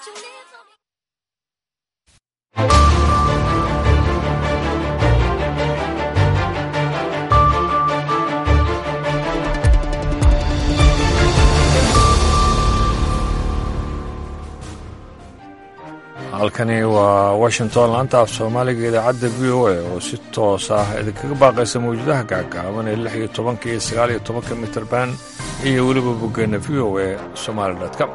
halkani waa washington laanta af soomaaliga idaacadda v o a oo si toos ah idinkaga baaqaysa mawjadaha gaagaaban ee lix iyo tobanka iyo sagaal iyo tobanka mitrban iyo weliba boggeena v o a somaali com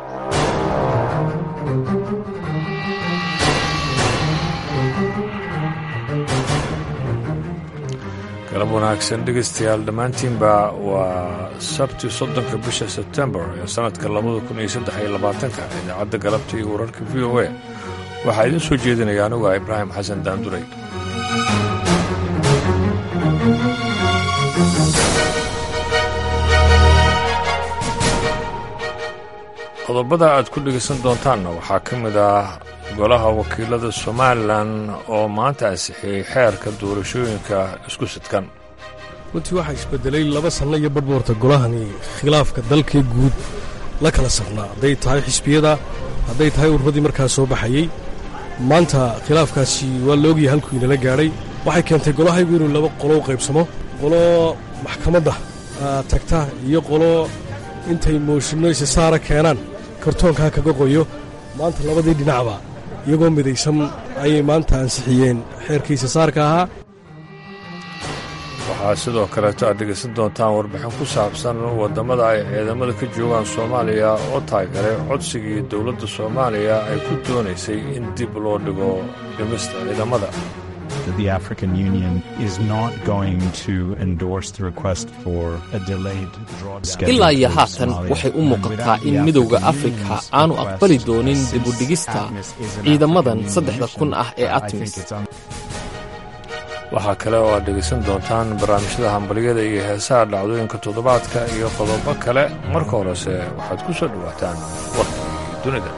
galab wanaagsan dhegaystayaal dhammaantiinba waa sabti soddonka bisha sebtembar ee sannadka labada kun iyo saddex iyo labaatanka idaacadda galabta iyo wararka v o a waxaa idiin soo jeedinaya anugu ah ibraahim xasan daanduray qodobada aad ku dhegaysan doontaanna waxaa ka mid ah golaha wakiilada somalilan oo maanta ansixiyey xeerka doorashooyinka isku sidkan runtii waxaa isbedelay laba sanno iyo badhboorta golahani khilaafka dalkee guud la kala safnaa hadday tahay xisbiyada hadday tahay ururadii markaa soo baxayey maanta khilaafkaasi waa la ogyahay halkuu inala gaadhay waxay keentay golahaygu inuu laba qolo u qaybsamo qolo maxkamadda tagta iyo qolo intay mooshinno isisaara keenaan kartoonkaa kaga qoyo maanta labadii dhinacba iyagoo midaysan ayay maanta ansixiyeen xeerkii isisaarka ahaa waxaa sidoo kaleeto aad dhegaysan doontaan warbixin ku saabsan waddamada ay ciidamada ka joogaan soomaaliya oo taageeray codsigii dowladda soomaaliya ay ku doonaysay in dib loo dhigo dhimista ciidamada The African Union is not going to endorse the request for a delayed drawdown. ilaa iyo haatan waxay u muuqataa in midowda afrika aanu aqbali doonin dibudhigista ciidamadan saddexda kun ah ee atmis waxaa kale oo aad dhegaysan doontaan barnaamijyada hambalyada iyo heesaha dhacdooyinka toddobaadka iyo qodobo kale marka horese waxaad ku soo dhowaataan warkii dunida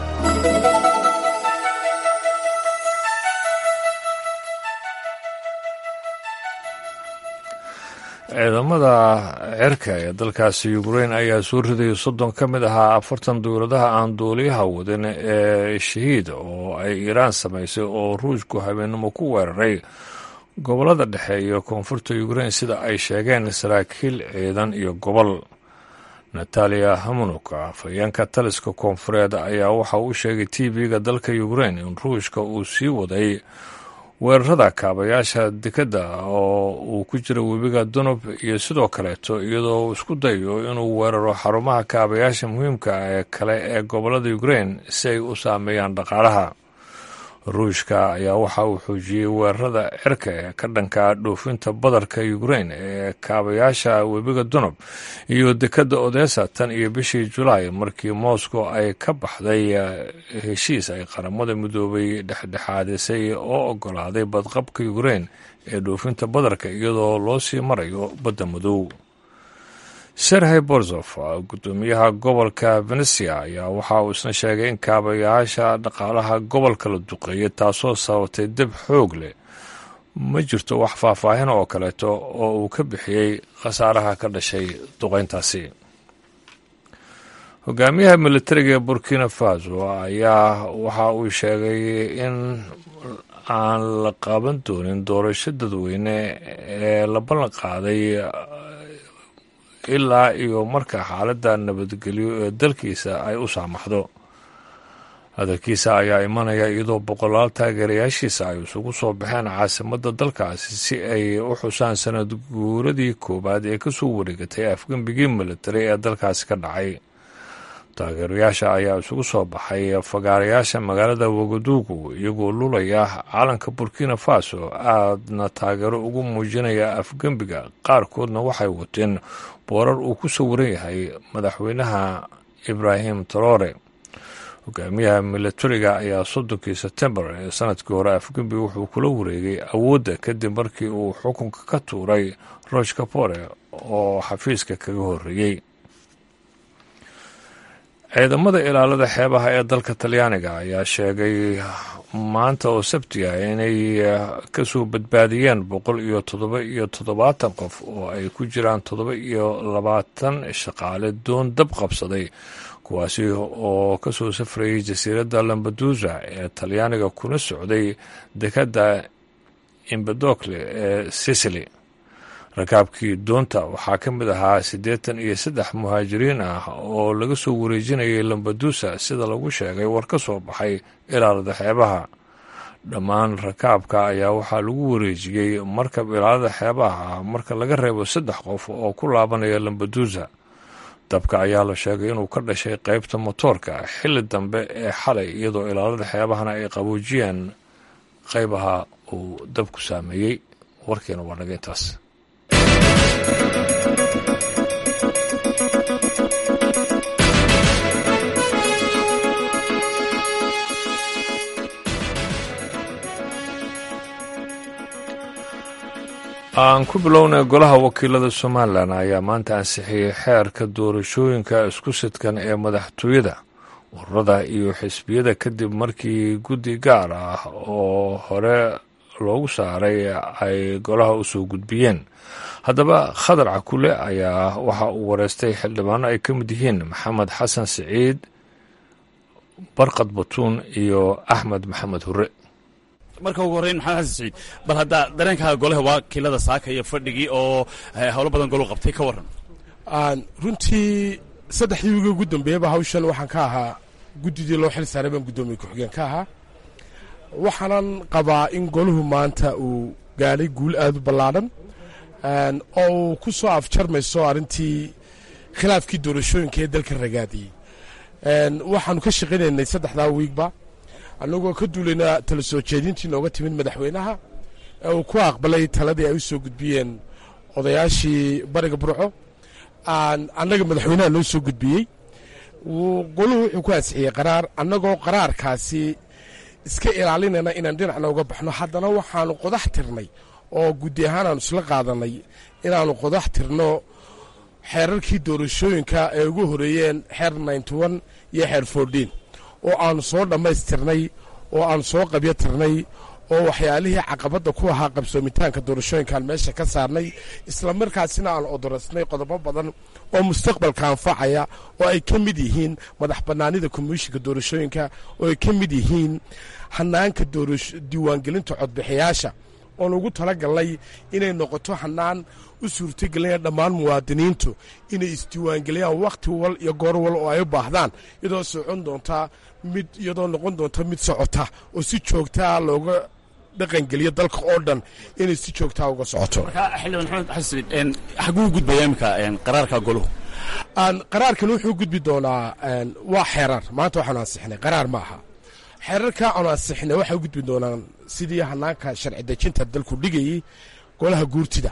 ciidamada cirka ee dalkaasi ukrein ayaa soo ridaya soddon ka mid ahaa afartan dowladaha aan duuliyaha wadin ee shahiid oo ay iiraan samaysay oo ruushku habeennimo ku weeraray gobollada dhexe iyo koonfurta ukrein sida ay sheegeen saraakiil ciidan iyo gobol nataliya hamunuk afhayeenka taliska koonfureed ayaa waxa uu sheegay t v-ga dalka ukrein in ruushka uu sii waday weerarada kaabayaasha dekedda oo uu ku jira webiga dunub iyo sidoo kaleeto iyadoo uu isku dayo inuu weeraro xarumaha kaabayaasha muhiimka ee kale ee gobollada ukrein si ay u saameeyaan dhaqaalaha ruushka ayaa waxa uu xoojiyey weerarada cirka ee ka dhanka dhoofinta badarka ukrein ee kaabayaasha webiga dunub iyo dekedda odesa tan iyo bishii julaay markii moscow ay ka baxday heshiis ay qaramada midoobay dhexdhexaadisay oo ogolaaday badqabka ukrein ee dhoofinta badarka iyadoo loo sii marayo badda madow serhey borzof gudoomiyaha gobolka venesia ayaa waxa uu isna sheegay in kaabayaasha dhaqaalaha gobolka la duqeeyay taasoo sabatay deb xoog leh ma jirto wax faahfaahin oo kaleeto oo uu ka bixiyey khasaaraha ka dhashay duqeyntaasi hogaamiyaha militariga ee burkina faso ayaa waxa uu sheegay in aan la qaban doonin doorasho dadweyne ee la ballan qaaday ilaa iyo marka xaaladda nabadgelyo ee dalkiisa ay u saamaxdo hadalkiisa ayaa imanaya iyadoo boqolaal taageerayaashiisa ay isugu soo baxeen caasimadda dalkaasi si ay u xusaan sanad guuradii koowaad ee kasoo wareegatay afgembigii militari ee dalkaasi ka dhacay taageerayaasha ayaa isugu soo baxay fagaarayaasha magaalada wagaduugu iyagoo lulaya calanka burkina faso aadna taageero ugu muujinaya afgembiga qaarkoodna waxay wateen boorar uu ku sawiran yahay madaxweynaha ibraahim traore hogaamiyaha militariga ayaa soddonkii sebtembar ee sanadkii hore afgembi wuxuu kula wareegay awoodda kadib markii uu xukunka ka tuuray rosh kapore oo xafiiska kaga horreeyey ciidamada ilaalada xeebaha ee dalka talyaaniga ayaa sheegay maanta oo sabti ah inay kasoo badbaadiyeen boqol iyo toddoba iyo toddobaatan qof oo ay ku jiraan toddoba iyo labaatan shaqaale doon dab qabsaday ku kuwaasi oo ka soo safrayay jasiiradda lambadusa ee talyaaniga kuna socday dekadda imbedokle ee sicily rakaabkii doonta waxaa ka mid ahaa siddeetan iyo saddex muhaajiriin ah oo laga soo wareejinayay lambadusa sida lagu sheegay war ka soo baxay ilaalada xeebaha dhammaan rakaabka ayaa waxaa lagu wareejiyey markab ilaalada xeebaha ah marka laga reebo saddex qof oo ku laabanaya lambadusa dabka ayaa la sheegay inuu ka dhashay qaybta motoorka xilli dambe ee xalay iyadoo ilaalada xeebahana ay qaboojiyeen qaybaha uu dabku saameeyey warkiina waa naga intaas aan ku bilownay golaha wakiilada somalilan ayaa maanta ansixiyey xeerka doorashooyinka isku sidkan ee madaxtooyada ururada iyo xisbiyada kadib markii guddi gaar ah oo hore loogu saaray ay golaha u soo gudbiyeen haddaba khadar cakule ayaa waxa uu wareystay xildhibaano ay ka mid yihiin maxamed xasan siciid barkad batuun iyo axmed maxamed hure marka ugu horreyn maxamed xasan siciid bal haddaa dareenkaaga golaha wakiilada saaka iyo fadhigii oo howlo badan golu qabtay ka warran runtii saddexdii wiigi ugu dambeeyaba hawshan waxaan ka ahaa guddidii loo xil saaray baan guddoomiye ku-xigeen ka ahaa waxaanan qabaa in golahu maanta uu gaadhay guul aad u ballaadhan oo uu ku soo afjarmayso arrintii khilaafkii doorashooyinka ee dalka ragaadiyey waxaanu ka shaqaynaynay saddexdaa wiigba annagoo ka duulayna tala soo jeedintii nooga timid madaxweynaha ee uu ku aqbalay taladii ay u soo gudbiyeen odayaashii bariga burco annaga madaxweynaha noo soo gudbiyey goluhu wuxuu ku ansixiyey qaraar annagoo qaraarkaasi iska ilaalinayna inaan dhinacna uga baxno haddana waxaanu qodax tirnay oo guddi ahaan aanu isla qaadanay inaannu qodax tirno xeerarkii doorashooyinka ay ugu horeeyeen xeer ninety-one iyo xeer fourteen oo aanu soo dhammaystirnay oo aanu soo qabyo tirnay oo waxyaalihii caqabadda ku ahaa qabsoomitaanka doorashooyinkaan meesha ka saarnay isla markaasina aan odorasnay qodobo badan oo mustaqbalka anfacaya oo ay ka mid yihiin madax bannaanida komishinka doorashooyinka oo ay ka mid yihiin hanaanka diiwaangelinta codbixiyaasha oon ugu talagalnay inay noqoto hanaan u suurtagelinaya dhammaan muwaadiniintu inay isdiiwaangeliyaan wakhti wal iyo goor wal oo ay u baahdaan iyadoo socon doontaa mid iyadoo noqon doonta mid socota oo si joogtaa looga dhaqangeliyo dalka oo dhan inay si joogtaa uga socoto xildhibaan maxamed xasan siciid xaguu gudbaya iminka qaraarka goluhu qaraarkan wuxuu gudbi doonaa waa xeerar maanta waxaanu ansixinay qaraar ma aha xeerarka aanu ansixinay waxay u gudbi doonaan sidii hanaanka sharci dejinta dalku dhigayey golaha guurtida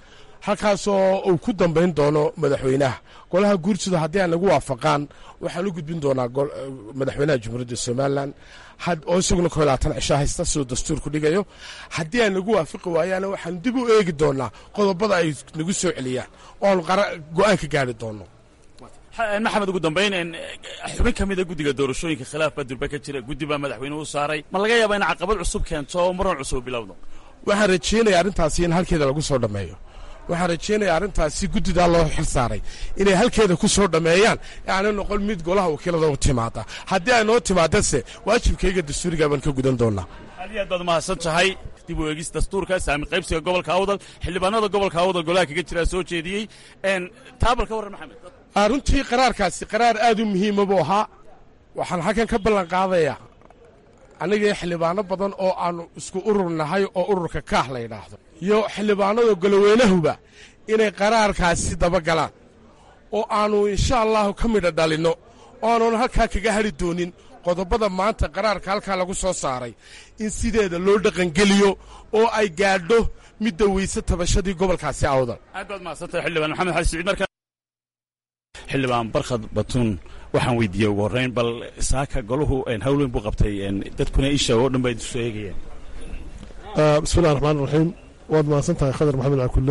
halkaasoo uu ku dambayn doono madaxweynaha golaha guurtida haddii ay nagu waafaqaan waxaan u gudbin doonaa madaxweynaha jamhuuriyadda somalilan oo isaguna ko labaatan cisho haysta siduu dastuurku dhigayo haddii ay nagu waafaqi waayaana waxaan dib u eegi doonaa qodobada ay nagu soo celiyaan oonu go-aan ka gaari doono maxamed ugu dambayn xubin ka mida guddiga doorashooyinka khilaaf baa durbe ka jira guddi baa madaxweynuhu saaray ma laga yaaba in caqabad cusub keento oo maran cusub bilowdo waxaan rajeynaya arrintaasi in halkeeda lagu soo dhammeeyo waxaan rajeynaya arrintaasi guddidaa loo xil saaray inay halkeeda ku soo dhammeeyaan aanay noqon mid golaha wakiilada u timaada haddii ay noo timaadase waajibkayga dastuurigaa baan ka gudan doonaa aad iyo aad baad mahadsan tahay dib u eegis dastuurka saami qaybsiga gobolka awdal xildhibaanada gobolka awdal golaha kaga jiraa soo jeediyey taabal ka warran maxamed runtii qaraarkaasi qaraar aad u muhiima buu ahaa waxaan halkan ka ballan qaadayaa anigii xildhibaano badan oo aannu isku urur nahay oo ururka kaah la yidhaahdo iyo xildhibaanada goloweynahuba inay qaraarkaasi dabagalaan oo aannu insha allahu ka midha dhalinno oo aanun halkaa kaga hadhi doonin qodobada maanta qaraarka halkaa lagu soo saaray in sideeda loo dhaqangeliyo oo ay gaadho midda weyse tabashadii gobolkaasi awdal aad baad mahadsantahay xildhibaan maxamed xali siciid marka xildhibaan barkhad batuun waxaan weydiiyey ugu horreyn bal saaka golahu hawl weyn buu qabtay dadkuna isha oo dhan ba isu eegayeen bismillahi raxmaan raxiim waad mahadsan tahay khadar maxamed cakulle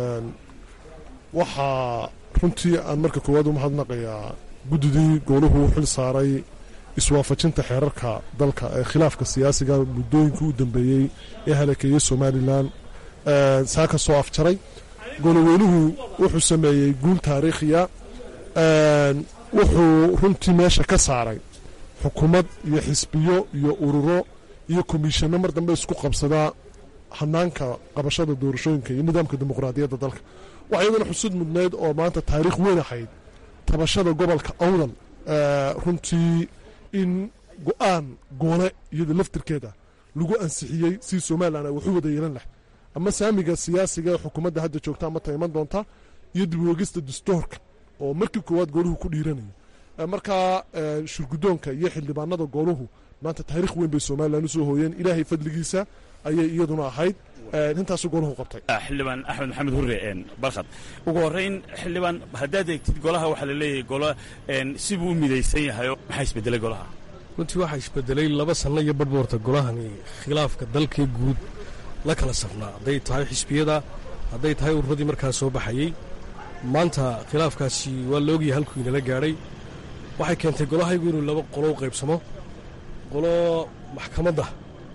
waxaa runtii aan marka koowaad u mahadnaqayaa guddidii gooluhu xil saaray iswaafajinta xeerarka dalka ee khilaafka siyaasiga muddooyinkii u dambeeyey ee halakeeyey somalilan saaka soo afjaray goloweynuhu wuxuu sameeyey guul taariikhiya wuxuu runtii meesha ka saaray xukuumad iyo xisbiyo iyo ururo iyo komishanno mar dambe isku qabsadaa hanaanka qabashada doorashooyinka iyo nidaamka dimuqraadiyadda dalka waxaa iyadana xusud mudnayd oo maanta taariikh weyn ahayd tabashada gobolka awdal runtii in go-aan goole iyada laftirkeeda lagu ansixiyey si somalilan ay waxu wada yeelan lahay ama saamiga siyaasiga ee xukuumadda hadda joogta ama taiman doonta iyo dib uegista dastuurka oo markii koowaad gooluhu ku dhiiranayo markaa shurgudoonka iyo xildhibaanada gooluhu maanta taariikh weyn bay somalilan usoo hooyeen ilaahay fadligiisa ayay iyaduna ahayd intaasu gooluhu qabtay xildhibaan axmed maxamed hurre barkhad ugu horrayn xildhibaan haddaad eegtid golaha waxaa la leeyahay golo sibuu u midaysan yahayo maxaa isbedelay golaha runtii waxaa isbedelay laba sanno iyo badhboorta golahani khilaafka dalkee guud la kala safnaa hadday tahay xisbiyada hadday tahay ururadii markaa soo baxayey maanta khilaafkaasi waa la ogyahay halkuu inala gaadhay waxay keentay golahaygu inuu laba qolo u qaybsamo qolo maxkamadda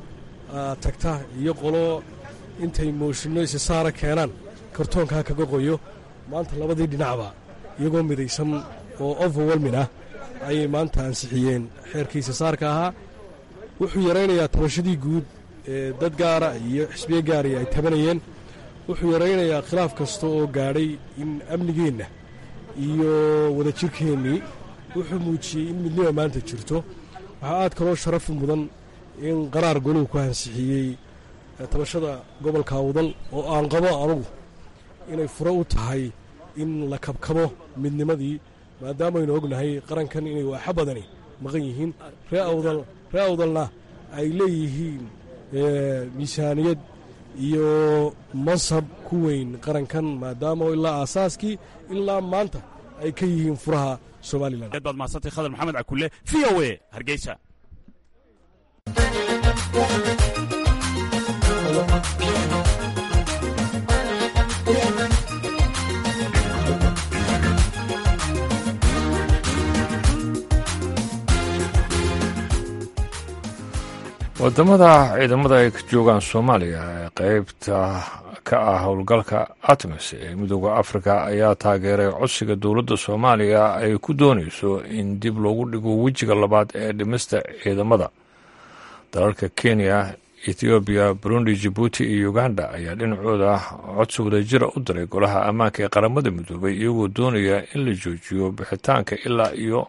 tagta iyo qolo intay mooshinno isisaara keenaan kartoonkaa kaga qoyo maanta labadii dhinacba iyagoo midaysan oo overwelmin ah ayay maanta ansixiyeen xeerkii isisaarka ahaa wuxuu yaraynayaa tabashadii guud ee dad gaara iyo xisbiye gaari ay tabanayeen wuxuu yaraynayaa khilaaf kasta oo gaadhay in amnigeenna iyo wadajirkeennii wuxuu muujiyey in midnima maanta jirto waxaa aad kaloo sharafi mudan in qaraar goluhu ku ansixiyey tabashada gobolka awdal oo aan qabo anugu inay fure u tahay in la kabkabo midnimadii maadaamaynu ognahay qarankan inay waaxa badani maqan yihiin ree awdal ree awdalna ay leeyihiin miisaaniyad iyo mansab ku weyn qarankan maadaama ilaa aasaaskii ilaa maanta ay ka yihiin furaha somalilan aad baad mahadsantay khadar maxamed cakulle v o a hargeysa wadamada ciidamada ay ka joogaan soomaaliya ee qeybta ka ah howlgalka atmis ee midooda afrika ayaa taageeray codsiga dowladda soomaaliya ay ku doonayso in dib loogu dhigo wejiga labaad ee dhimista ciidamada dalalka kenya ethoobiya burundi jibuuti iyo uganda ayaa dhinacooda codsi wadajira u diray golaha ammaanka ee qaramada midoobay iyagoo doonaya in la joojiyo bixitaanka ilaa iyo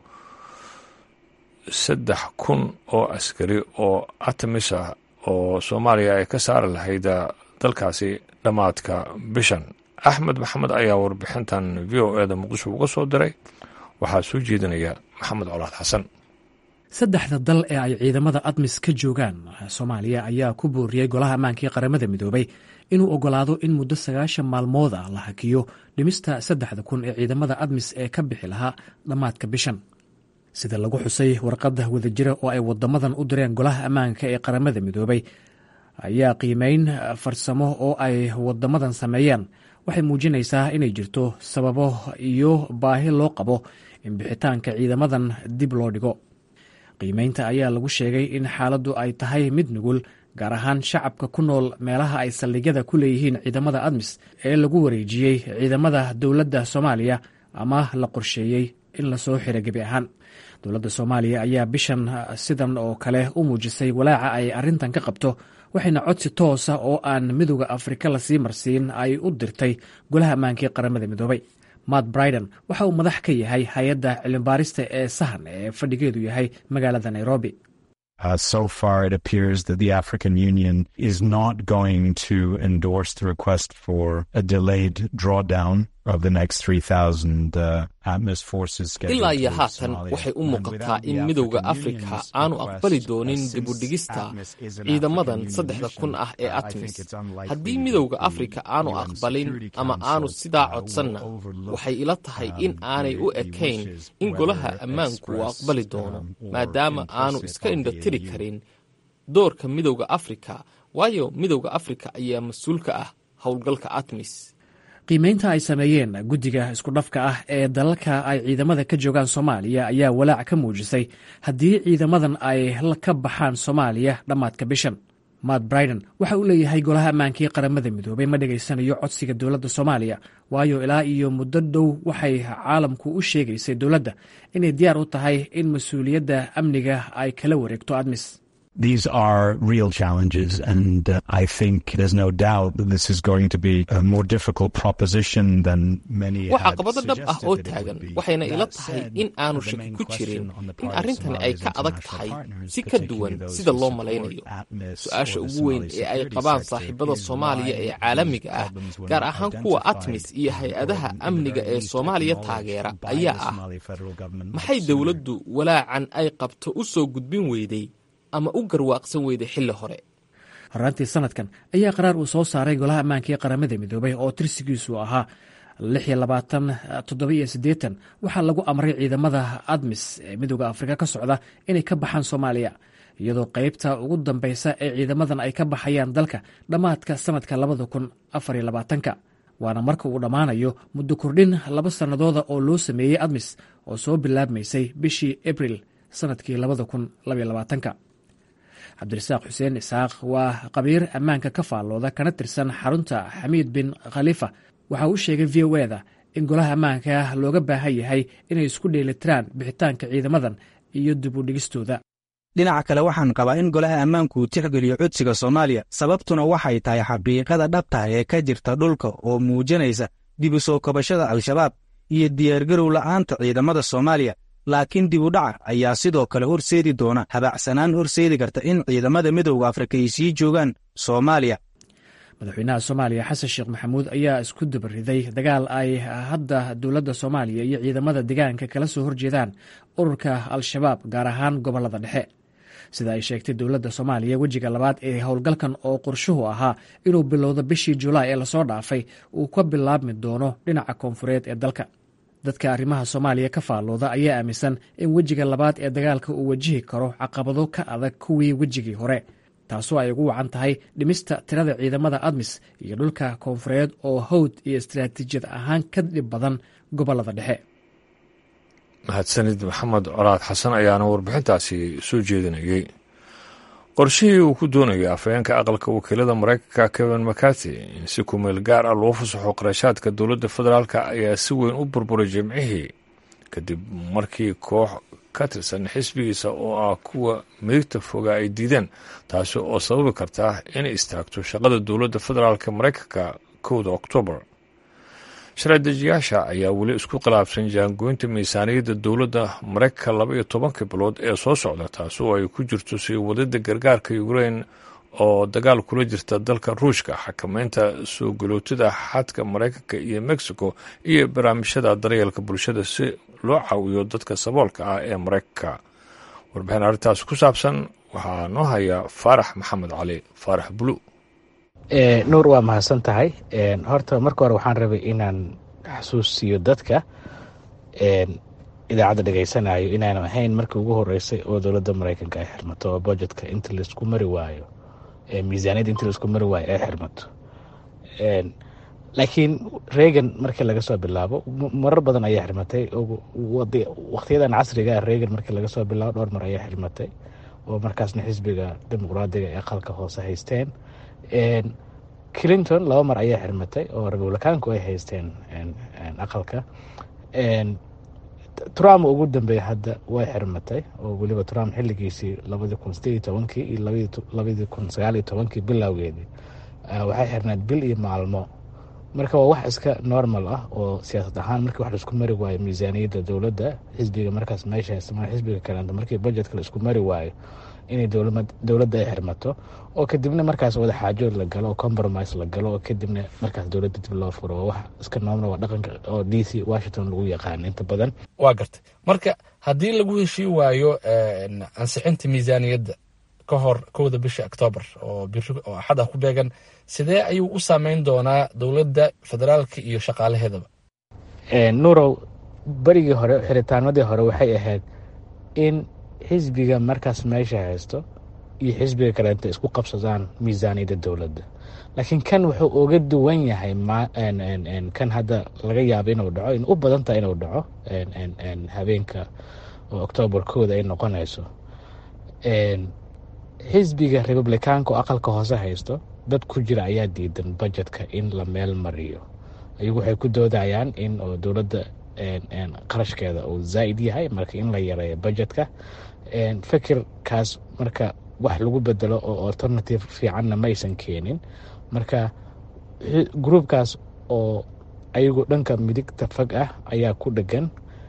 saddex kun oo askari oo atamis ah oo soomaaliya ay ka saari lahayd dalkaasi dhammaadka bishan axmed maxamed ayaa warbixintan v o eda muqdisho uga soo diray waxaa soo jeedinaya maxamed colaad xasan saddexda dal ee ay ciidamada admis ka joogaan soomaaliya ayaa ku booriyey golaha ammaanka ee qaramada midoobay inuu ogolaado in muddo sagaashan maalmood ah la hakiyo dhimista saddexda kun ee ciidamada admis ee ka bixi lahaa dhammaadka bishan sida lagu xusay warqadda wadajira oo ay wadamadan u direen golaha ammaanka ee qaramada midoobay ayaa qiimeyn farsamo oo ay wadamadan sameeyeen waxay muujinaysaa inay jirto sababo iyo baahi loo qabo in bixitaanka ciidamadan dib loo dhigo qiimeynta ayaa lagu sheegay in xaaladdu ay tahay mid nugul gaar ahaan shacabka ku nool meelaha ay saldhigyada ku leeyihiin ciidamada admis ee lagu wareejiyey ciidamada dowladda soomaaliya ama la qorsheeyey in lasoo xiro gebi ahaan dowladda soomaaliya ayaa bishan sidan oo kale u muujisay walaaca ay arrintan ka qabto waxayna codsi toosa oo aan midooda afrika lasii marsiin ay u dirtay golaha ammaankii qaramada midoobay matt briden waxa uu madax ka yahay hay-adda cilmibaarista ee sahan ee fadhigeedu yahay magaalada nairobi Uh, so far, it appears that the African Union is not going to endorse the request for a delayed drawdown of the next 3,000 uh, ATMIS forces. ilaa iyo haatan waxay u muuqataa in midowda afrika aanu aqbali doonin dibudhigista ciidamadan saddexda kun ah ee atmis haddii midowda afrika aanu aqbalin ama aanu sidaa codsanna waxay ila tahay in aanay u ekayn in golaha ammaanku uu aqbali doono maadaama aanu iska indhatiri karin doorka midowda afrika waayo midowda afrika ayaa mas-uulka ah howlgalka atmis qiimeynta ay sameeyeen guddiga iskudhafka ah ee dalalka ay ciidamada ka joogaan soomaaliya ayaa walaac ka muujisay haddii ciidamadan ay ka baxaan soomaaliya dhammaadka bishan matt briden waxa uu leeyahay golaha ammaankii qaramada midoobay ma dhegaysanayo codsiga dowladda soomaaliya waayo ilaa iyo muddo dhow waxay caalamku u sheegaysay dowladda inay diyaar u tahay in mas-uuliyadda amniga ay kala wareegto admis These are real challenges, and uh, I think there's no doubt that this is going to be a more difficult proposition than many waa had caqabado dhab ah oo suggested that it taagan would be. waxayna ila That tahay said, in aanu the shaki main ku question jirin on the in part of arrintani ay Somalia's ka adag international tahay partners, si ka particularly duwan those sida who loo support malaynayo ATMIS su-aasha or the ugu weyn Somali ee ay security qabaan sector saaxiibada is soomaaliya why ee these caalamiga ah problems were gaar not ahaan kuwa identified atmis iyo or hay-adaha in the amniga very ee least soomaaliya acknowledged taageera by the ayaa ah Somali federal government much maxay sooner. dowladdu walaacan ay qabto u soo gudbin weyday ama u garwaaqsan weyday xilli hore horaantii sanadkan ayaa qaraar uu soo saaray golaha ammaankii qaramada midoobay oo tirsigiisu ahaa waxaa lagu amray ciidamada admis ee midooda afrika ka socda inay ka baxaan soomaaliya iyadoo qeybta ugu dambeysa ee ciidamadan ay ka baxayaan dalka dhammaadka sanadka waana marka uu dhammaanayo muddo kordhin laba sannadooda oo loo sameeyey admis oo soo bilaabmaysay bishii abril sanadkii cabdirasaaq xuseen isaaq waa qabiir ammaanka ka faallooda kana tirsan xarunta xamiid bin khaliifa waxa uu sheegay v o eda in golaha ammaanka looga baahan yahay inay isku dheelitiraan bixitaanka ciidamadan iyo dib u dhigistooda dhinaca kale waxaan qabaa in golaha ammaanku uu tixgeliyo codsiga soomaaliya sababtuna waxay tahay xaqiiqada dhabta ee ka jirta dhulka oo muujinaysa dib u soo kabashada al-shabaab iyo diyaargarow la'aanta ciidamada soomaaliya laakiin dib u dhaca ayaa sidoo kale horseedi doona habacsanaan horseedi karta in ciidamada midowda afrika ay sii joogaan soomaaliya madaxweynaha soomaaliya xasan sheekh maxamuud ayaa isku dabariday dagaal ay hadda dowladda soomaaliya iyo ciidamada deegaanka kala soo horjeedaan ururka al-shabaab gaar ahaan gobolada dhexe sida ay sheegtay dowladda soomaaliya wejiga labaad ee howlgalkan oo qorshuhu ahaa inuu bilowdo bishii julaay ee lasoo dhaafay uu ka bilaabmi doono dhinaca koonfureed ee dalka dadka arrimaha soomaaliya ka faallooda ayaa aaminsan in wejiga labaad ee dagaalka uu wajihi karo caqabado ka adag kuwii wejigii hore taasoo ay ugu wacan tahay dhimista tirada ciidamada admis iyo dhulka koonfureed oo hawd iyo istaraatiijiyad ahaan ka dhib badan gobolada dhexe mahadsanid maxamed colaad xasan ayaana warbixintaasi soo jeedinayey qorshihii uu ku doonayay afhayeenka aqalka wakiilada maraykanka kevin mcarty in si kumeel gaar ah loo fasaxo qarashaadka dowladda federaalk ayaa si weyn u burburay jimcihii kadib markii koox ka tirsan xisbigiisa oo ah kuwa midigta foga ay diideen taasi oo sababi karta inay istaagto shaqada dowladda federaalk maraykanka kowda oktoobar sharci-dejiyaasha ayaa weli isku khilaafsan jaangoynta miisaaniyadda dowladda maraykanka laba iyo tobanka bilood ee soo socda taasi oo ay ku jirto sii wadida gargaarka ukrein oo dagaal kula jirta dalka ruushka xakameynta soo galootida xadka maraykanka iyo mexico iyo barnaamijyada daryeelka bulshada si loo caawiyo dadka saboolka ah ee maraykanka warbixin arrintaas ku saabsan waxaa noo haya faarax maxamed cali faarax bulu nuur waa mahadsan tahay horta marka hore waxaan rabay inaan xasuusiyo dadka idaacadda dhegaysanayo inaanu ahayn markii ugu horeysay oo dowladda maraykanka ay xirmato oo budgetka inta laisku mari waayo miisaaniyadda inta laisku mari waayo ay xirmato laakiin reagan markii laga soo bilaabo marar badan ayaa xirmatay waqtiyadan casriga ah reagan markii laga soo bilaabo dhowr mar ayaa xirmatay oo markaasna xisbiga dimuqraadiga ee aqalka hoose haysteen clinton laba mar ayaa xirmatay oo republikaanku ay haysteen aqalka trump ugu dambeeya hadda way xirmatay oo weliba trump xiligiisii labadii kun sideed iyo tobankii iyo labadii kun sagaal iyo tobankii bilowgeedii waxay xirnayd bil iyo maalmo marka waa wax iska normal ah oo siyaasad ahaan markii wax laisku mari waayo miisaaniyadda dowladda xisbiga markaas meesha haysta xisbiga kaleento markii budgetka laisku mari waayo inay dowladda ay xirmato oo kadibna markaas wada xaajood la galo oo compromise la galo oo kadibna markaas dowladda dib loo furo waa wax iska noomna waa dhaqanka oo d c washington lagu yaqaano inta badan waa gartay marka haddii lagu heshii waayo ansixinta miisaaniyadda ka hor kowda bisha octoobar oo biri oo axad ah ku beegan sidee ayuu u saameyn doonaa dowladda federaalka iyo shaqaalaheedaba nuurow berigii hore xiritaanmadii hore waxay ahayd in xisbiga markaas meesha haysto iyo xisbiga kaleenta isku qabsadaan miisaaniyadda dowladda laakiin kan wuxuu uga duwan yahay kan hadda laga yaabo inuu dhaco in u badan tahay inuu dhaco habeenka oo oktoobar kooda ay noqonayso xisbiga republikaanka oo aqalka hoose haysto dad ku jira ayaa diidan budgetka in la meel mariyo ayagu waxay ku doodayaan in oo dowladda qarashkeeda uu zaa'id yahay marka in la yareeyo budgetka fikirkaas marka wax lagu bedelo oo alternative fiicanna maysan keenin marka gruubkaas oo ayagu dhanka midigta fag ah ayaa ku dhegan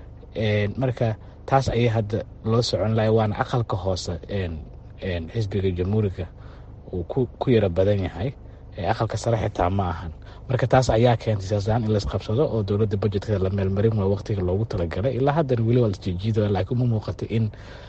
marka taas ayay hadda loo socon lahay waana aqalka hoose xisbiga jamhuuriga uu ku yaro badan yahay aqalka sare xitaa ma ahan marka taas ayaa keentay siyaasadahaan in laisqabsado oo dowladda budjetka la meelmarin waa waqtiga loogu talagalay ilaa haddana weli waa lasjijiidaya laakiin uma muuqato in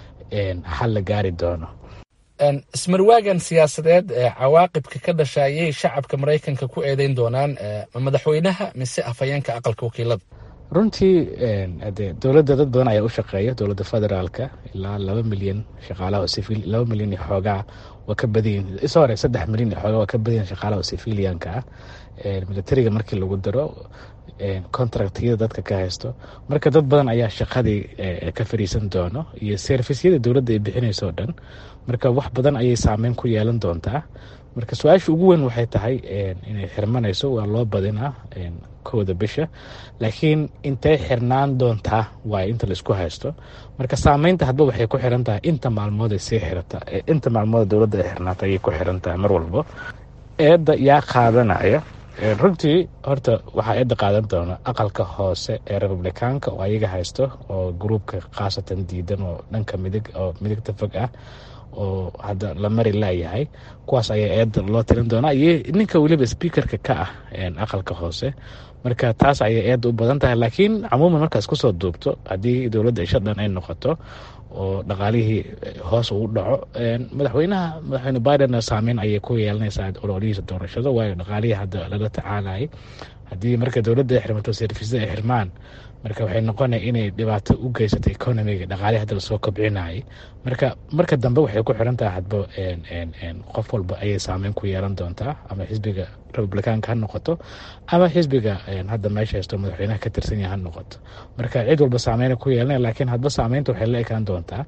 xal la gaari doono ismarwaagan siyaasadeed ee cawaaqibka ka dhasha ayay shacabka maraykanka ku eedeyn doonaan madaxweynaha mise afhayeenka aqalka wakiilada runtii de dowladda dad badan ayaa u shaqeeya dowladda federaalka ilaa laba milyan shaqaalaha oo civil laba milyan iyo xoogaa waa ka badanyihin sorry saddex milyan iyo xoogaa waa ka badanyihin shaqaalaha oo civilianka ah militariga markii lagu daro contractyada dadka ka haysto marka dad badan ayaa shaqadii ka fariisan doono iyo servisyada dowladda ay bixinayso o dhan marka wax badan ayay saameyn ku yeelan doontaa marka su-aasha ugu weyn waxay tahay inay xirmanayso waa loo badinaa kowda bisha laakiin intay xirnaan doontaa waay inta laisku haysto marka saameynta hadba waxay ku xiran tahay inta maalmood ay sii xirata inta maalmood dowladda ay xirnaata ayay ku xiran tahay mar walbo eedda yaa qaadanaya runtii horta waxaa eedda qaadan doona aqalka hoose ee republikaanka oo ayaga haysto oo gruubka khaasatan diidan oo dhanka midig oo midigta fog ah oo hadda la mari laayahay kuwaas ayaa eedda loo tirin doonaa iyo ninka weliba sbiikarka ka ah aqalka hoose marka taas ayay eedda u badan tahay laakiin camuuman markaas kusoo duubto haddii dowladda isha dhan ay noqoto oo dhaqaalihii hoos uu dhaco madaxweynaha madaxweyne biden saameyn ayay ku yeelanaysaa ololihiisa doorashada waayo dhaqaalihii hadda lala tacaalayay haddii marka dowladda ay xirmato servisyada ay xirmaan marka waxay noqonaya inay dhibaato u geysato economiga dhaqaalihi hadda lasoo kobcinayay marka marka dambe waxay ku xiran tahay hadba qof walba ayay saameyn ku yeelan doontaa ama xisbiga republikaanka ha noqoto ama xisbiga hadda meesha haysto madaxweynaha ka tirsan yaha ha noqoto marka cid walba saameyna ku yeelanaya laakiin hadba saameynta waxay la ekaan doontaa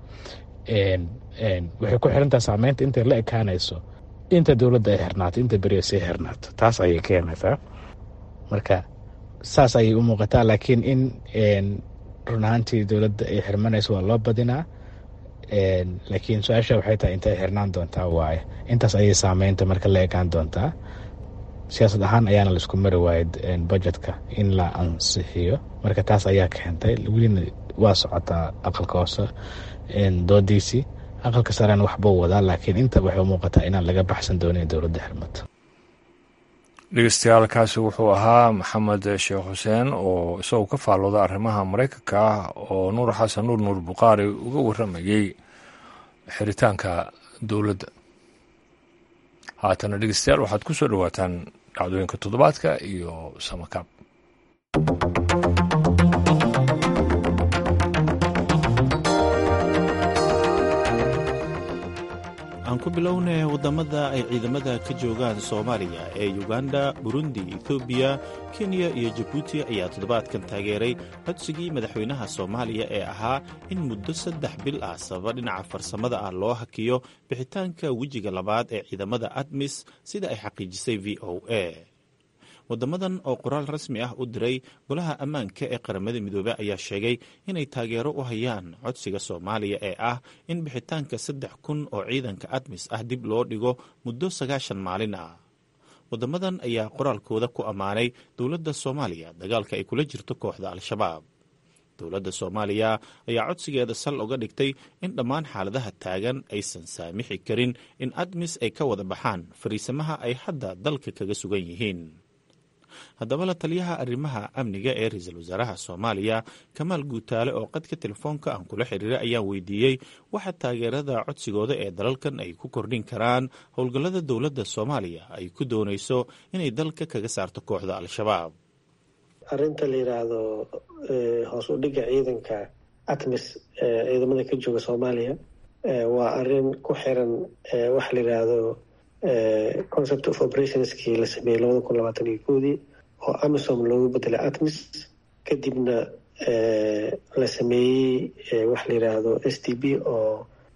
waxay ku xiran tahay saameynta intay la ekaanayso inta dowladda ay xirnaato inta beriya sii xirnaato taas ayay keenaysaa marka saas ayay u muuqataa laakiin in run ahaantii dowladda ay xirmanayso waa loo badinaa laakiin su-aasha waxay tahay intay xirnaan doontaa waaye intaas ayay saameynta marka la ekaan doontaa siyaasad ahaan ayaana laisku mari waayay budgetka in la ansixiyo marka taas ayaa keentay welina waa socotaa aqalka hoose doodiisii aqalka sarena waxbuu wadaa laakiin inta waxay u muuqataa inaan laga baxsan doonin dowladda xirmato dhegeystayaal kaasi wuxuu ahaa maxamed sheekh xuseen oo isagoo ka faallooda arrimaha maraykanka ah oo nuur xasan nuur nuur bukhaari uga warramayey xiritaanka dowladda haatana dhegeystayaal waxaad ku soo dhowaataan dhacdooyinka toddobaadka iyo samakaab aan ku bilownay waddamada ay ciidamada ka joogaan soomaaliya ee yuganda burundi ethoobiya kenya iyo jabuuti ayaa toddobaadkan taageeray codsigii madaxweynaha soomaaliya ee ahaa in muddo saddex bil ah sababa dhinaca farsamada ah loo hakiyo bixitaanka wejiga labaad ee ciidamada admis sida ay xaqiijisay v o a waddamadan oo qoraal rasmi ah u diray golaha ammaanka ee qaramada midoobey ayaa sheegay inay taageero u hayaan codsiga soomaaliya ee ah in bixitaanka saddex kun oo ciidanka admis ah dib loo dhigo muddo sagaashan maalin ah waddamadan ayaa qoraalkooda ku ammaanay dowladda soomaaliya dagaalka ay kula jirto kooxda al-shabaab dowladda soomaaliya ayaa codsigeeda sal uga dhigtay in dhammaan xaaladaha taagan aysan saamixi karin in admis ay ka wada baxaan fariisamaha ay hadda dalka kaga sugan yihiin haddaba la taliyaha arrimaha amniga ee ra-iisul wasaaraha soomaaliya kamaal guutaale oo qadka telefoonka aan kula xiriiray ayaan weydiiyey waxa taageerada codsigooda ee dalalkan ay ku kordhin karaan howlgallada dowladda soomaaliya ay ku doonayso inay dalka kaga saarto kooxda al-shabaab arrinta la yidhaahdo hoos u dhigga ciidanka atmis ciidamada ka jooga soomaaliya waa arrin ku xiran waxa la yidhaahdo concept of operationskii la sameeyey labada kun labaatan iyo koodii oo amisom loogu bedelay atmis kadibna la sameeyey waxa la yidhaahdo s t b oo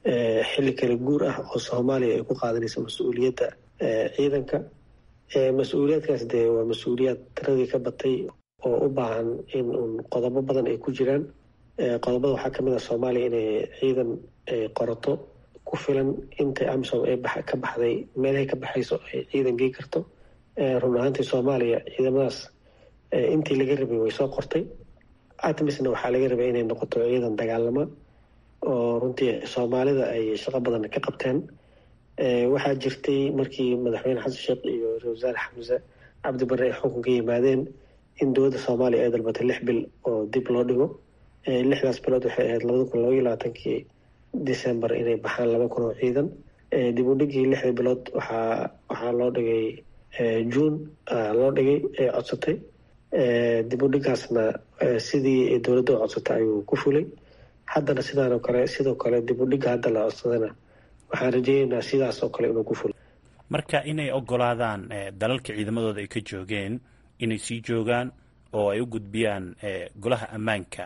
xilli kala guur ah oo soomaaliya ay ku qaadanayso mas-uuliyadda ciidanka mas-uuliyaadkaas dee waa mas-uuliyaad tiradii ka batay oo u baahan in uun qodobo badan ay ku jiraan qodobada waxaa kamid ah soomaaliya inay ciidan qorato ku filan intay amisom ay ka baxday meelahay ka baxayso ay ciidan gey karto run ahaantii soomaaliya ciidamadaas intii laga rabay way soo qortay atmisna waxaa laga rabay inay noqoto ciidan dagaalama oo runtii soomaalida ay shaqo badan ka qabteen waxaa jirtay markii madaxweyne xasan sheekh iyo ra-isul wasaare xamse cabdi barre ay xukunka yimaadeen in dowladda soomaaliya ay dalbatay lix bil oo dib loo dhigo lixdaas bilood waxay ahayd labada kun labaiyo labaatankii december inay baxaan laba kun oo ciidan dib u dhigii lixda bilood waxaa waxaa loo dhigay june loo dhigay ee codsatay dib u dhigaasna sidii dowladda u codsatay ayuu ku fulay haddana sidaanoo kale sidoo kale dib u dhiga hadda la codsadana waxaan rajeyneynaa sidaas oo kale inuu ku fulay marka inay ogolaadaan dalalka ciidamadooda ay ka joogeen inay sii joogaan oo ay u gudbiyaan golaha ammaanka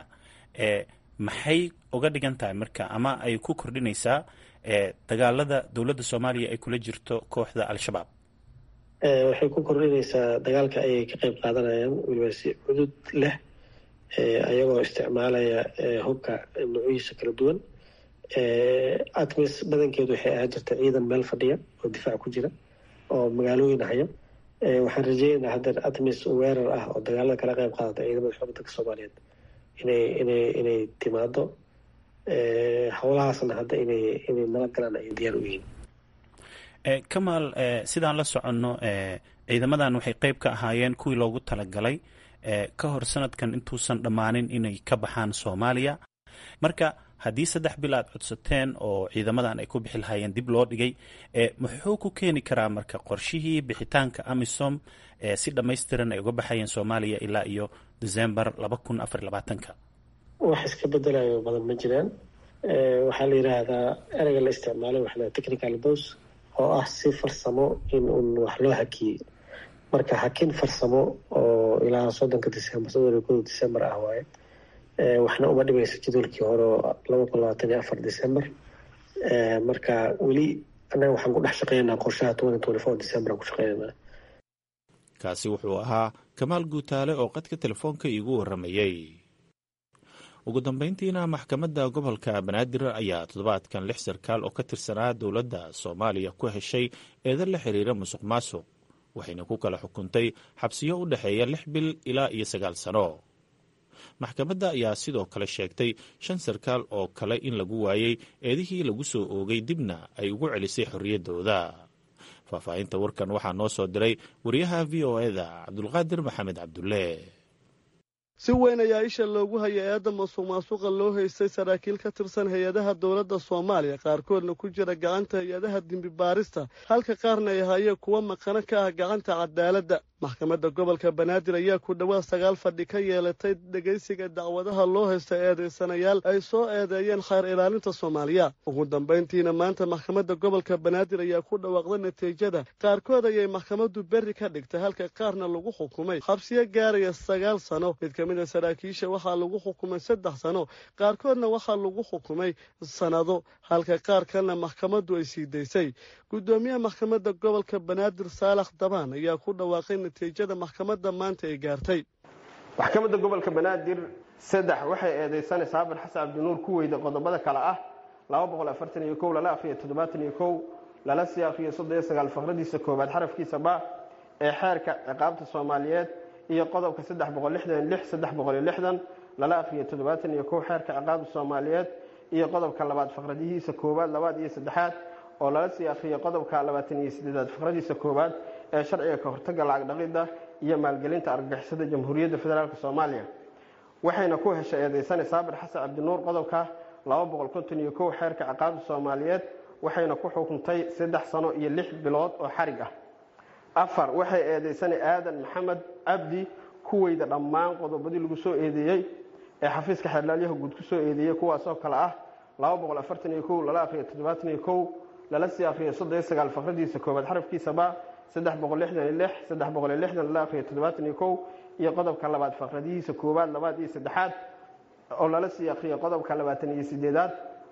maxay uga dhigan tahay marka ama ay ku kordhinaysaa dagaalada dowladda soomaaliya ay kula jirto kooxda al-shabaab waxay ku kordhinaysaa dagaalka ayay ka qeyb qaadanayaan weliba si cudud leh ayagoo isticmaalaya hubka nuucyihiisa kala duwan atmis badankeedu waxay ahaan jirta ciidan meel fadhiya oo difaac ku jira oo magaalooyin haya waxaan rajeynaynaa haddeer atmis weerar ah oo dagaalada kala qeyb qaadata ciidamada xoogga dalka soomaaliyeed inay inay inay timaado howlahaasna hadda inay inay nala galaan ay diyaar u yihiin kamaal sidaan la soconno ciidamadan waxay qeyb ka ahaayeen kuwii loogu talagalay ka hor sanadkan intuusan dhammaanin inay ka baxaan soomaaliya marka haddii saddex bil aad codsateen oo ciidamadan ay ku bixi lahaayeen dib loo dhigay muxuu ku keeni karaa marka qorshihii bixitaanka amisom si dhammaystiran ay uga baxayeen soomaaliya ilaa iyo december laba kun afar labaatanka wax iska bedelayo badan ma jiraan waxaa la yidhaahdaa ereyga la isticmaalay waxa la technical bos oo ah si farsamo in uun wax loo hakiyey marka hakin farsamo oo ilaa soddonka december soddon iyo koda december ah waaye waxna uma dhimayso jadwalkii hore oo laba kun labaatan iyo afar december marka weli annaga waxaan ku dhex shaqeynaynaa qorshaha twenty twenty four december aan ku shaqeynaynaa kaasi wuxuu ahaa kamaal guutaale oo qadka telefoonka iigu warramayey ugu dambeyntiina maxkamadda gobolka banaadir ayaa toddobaadkan lix sarkaal oo ka tirsanaa dowladda soomaaliya ku heshay eedan la xiriira musuq maasuq waxayna ku kala xukuntay xabsiyo u dhexeeya lix bil ilaa iyo sagaal sano maxkamadda ayaa sidoo kale sheegtay shan sarkaal oo kale in lagu waayey eedihii lagu soo oogay dibna ay ugu celisay xorriyaddooda faahfaahinta warkan waxaa noo soo diray wariyaha v o eda cabdulqaadir maxamed cabdulle si weyn ayaa isha loogu hayay eedda masuq maasuqa loo haystay saraakiil ka tirsan hay-adaha dowladda soomaaliya qaarkoodna ku jira gacanta hay-adaha dembi baarista halka qaarna ay hayeen kuwa maqano ka ah gacanta cadaaladda maxkamadda gobolka banaadir ayaa ku dhowaad sagaal fadhi ka yeelatay dhegaysiga dacwadaha loo haysta eedaysanayaal ay soo eedeeyeen khayr ilaalinta soomaaliya ugu dambayntiina maanta maxkamadda gobolka banaadir ayaa ku dhawaaqda natiijada qaarkood ayay maxkamaddu berri ka dhigtay halka qaarna lagu xukumay xabsiyo gaaraya sagaal sano mid ka mid a saraakiisha waxaa lagu xukumay saddex sano qaarkoodna waxaa lagu xukumay sannado halka qaar kalena maxkamaddu ay sii daysay guddoomiyaha maxkamadda gobolka banaadir saalax dabaan ayaa ku dhawaaqay natiijada maxkamadda maanta ay gaartay maxkamadda gobolka banaadir saddex waxay eedeysanay saabir xasan cabdinuur ku weyda qodobada kale ah laba boqol afartan iyo kow lala akhriyo toddobaatan iyo kow lala sii akhriyo soddon iyo sagaal faqradiisa koowaad xarafkiisa ba ee xeerka ciqaabta soomaaliyeed iyo qodobka saddex boqol lixdan lix saddex boqol iyo lixdan lala akhriyo toddobaatan iyo kow xeerka ciqaabta soomaaliyeed iyo qodobka labaad faqradihiisa koowaad labaad iyo saddexaad oo lala sii akhriyo qodobka labaatan iyo siddeedaad faqradiisa koowaad ee sharciga ka hortagga lacag dhaqidda iyo maalgelinta argagixisada jamhuuriyadda federaalk soomaaliya waxayna ku heshay eedeysane saabir xasan cabdinuur qodobka laba boqol konton iyo kow xeerka ciqaabta soomaaliyeed waxayna ku xukuntay saddex sano iyo lix bilood oo xarig ah afar waxay eedeysane aadan maxamed cabdi kuweyda dhammaan qodobadii lagu soo eedeeyey ee xafiiska xeerlaalyaha guud ku soo eedeeyey kuwaasoo kale ah laba boqol afartan iyo kow lala akhriyo toddobaatan iyo kow lala sii akhriyo soddon iyo sagaal faqradiisa koowaad xarafkiisaba saddex boqol lixdan iyo lix saddex boqol iyo lixdan lala akhriyo toddobaatan iyo kow iyo qodobka labaad faqradihiisa koowaad labaad iyo saddexaad oo lala sii akhriyo qodobka labaatan iyo sideedaad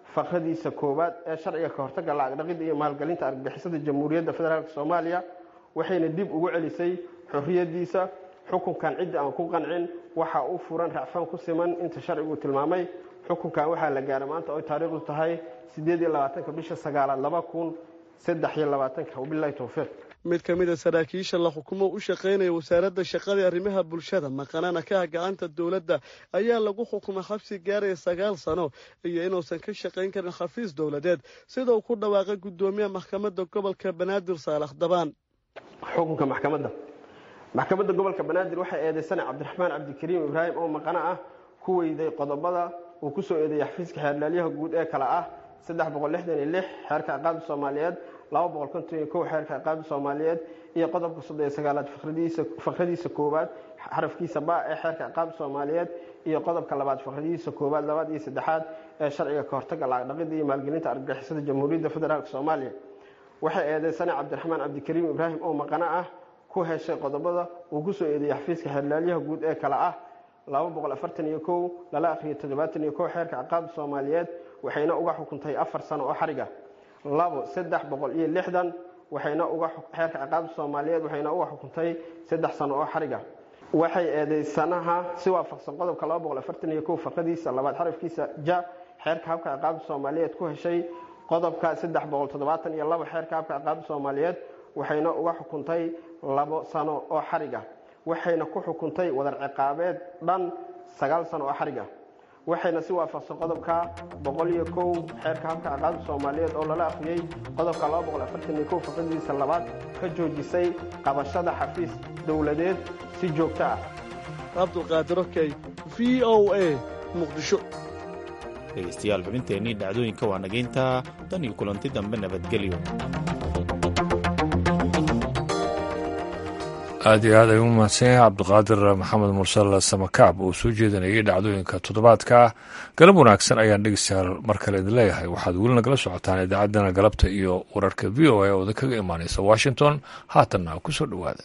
faqradiisa koowaad ee sharciga ka hortagga lacag dhaqidda iyo maalgelinta argagixisada jamhuuriyadda federaalk soomaaliya waxayna dib ugu celisay xorriyaddiisa xukunkan cidda aan ku qancin waxa u furan racfaan ku siman inta sharcigu tilmaamay xukunkan waxaa la gaaray maanta oy taariikhdu tahay sideed iyo labaatanka bisha sagaalaad laba kun saddex iyo labaatanka wabilahi towfiiq mid ka mid a saraakiisha la xukumo u shaqaynaya wasaaradda shaqada arrimaha bulshada maqanana ka ah gacanta dowladda ayaa lagu xukumay xabsi gaaraya sagaal sano iyo inuusan ka shaqayn karin xafiis dowladeed sida uu ku dhawaaqay guddoomiyaha maxkamadda gobolka banaadir saalax dabaan xukunka maxkamadda maxkamadda gobolka banaadir waxay eedeysanay cabdiraxmaan cabdikariim ibraahim oo maqano ah ku weyday qodobada uu ku soo eedeeyay xafiiska xeerlaalyaha guud ee kale ah saddex boqol lixdan iyo lix xeerka ciqaabda soomaaliyeed laba boqol konton iyo kow xeerka ciqaabda soomaaliyeed iyo qodobka soddon iyo sagaalaad faqradiisa koowaad xarafkiisa ba ee xeerka ciqaabda soomaaliyeed iyo qodobka labaad faqradiisa koowaad labaad iyo saddexaad ee sharciga ka hortagga lacag dhaqida iyo maalgelinta argagixisada jamhuuriyadda federaalk soomaaliya waxay eedeysanay cabdiraxmaan cabdikariim ibraahim oo maqano ah ku heshay qodobada uu ku soo eedeeyey xafiiska xeerlaalyaha guud ee kale ah laba boqol afartan iyo kow lala akhriyo toddobaatan iyo kow xeerka ciqaabda soomaaliyeed waxayna uga xukuntay afar sano oo xariga labo saddex boqol iyo lixdan waxayna uga xeerka ciqaabda soomaaliyeed waxayna uga xukuntay saddex sano oo xariga waxay eedeysanaha si waafaqsan qodobka laba boqol afartan iyo kow faqadiisa labaad xarafkiisa ja xeerka habka ciqaabda soomaaliyeed ku heshay qodobka saddex boqol toddobaatan iyo labo xeerka habka ciqaabda soomaaliyeed waxayna uga xukuntay labo sano oo xariga waxayna ku xukuntay wadar ciqaabeed dhan sagaal sano oo xariga waxayna si waafaqsan qodobka boqol iyo kow xeerka habka ciqaabda soomaaliyeed oo lala akhriyey qodobka laba boqol afartan iyo kow faqadiisa labaad ka joojisay qabashada xafiis dowladeed si joogto ah cabdulqaadir okey v o a muqdisho dhegaystayaal xubinteennii dhacdooyinka waa nagayntaa dan iyo kulanti dambe nabadgelyo aad iyo aad ay u mahadsan yahay cabdiqaadir maxamed mursal samakaab oo soo jeedinayay dhacdooyinka toddobaadka galab wanaagsan ayaan dhegeystayaal mar kale idin leeyahay waxaad weli nagala socotaan idaacaddana galabta iyo wararka v o a ooda kaga imaanaysa washington haatanna ku soo dhowaada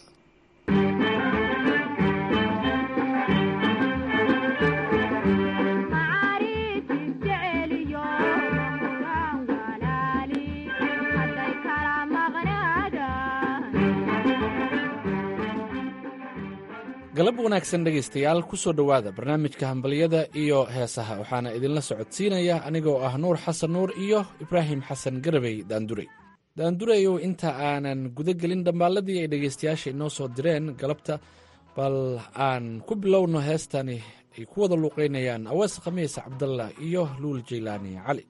galab wanaagsan dhegaystayaal ku soo dhowaada barnaamijka hambalyada iyo heesaha waxaana idinla socodsiinaya anigoo ah nuur xasan nuur iyo ibraahim xasan garabey daandurey daandureyow inta aanan guda gelin dhambaalladii ay dhegaystayaasha inoo soo direen galabta bal aan ku bilowno heestani ay ku wada luuqaynayaan awees khamiis cabdallah iyo luul jaylaani cali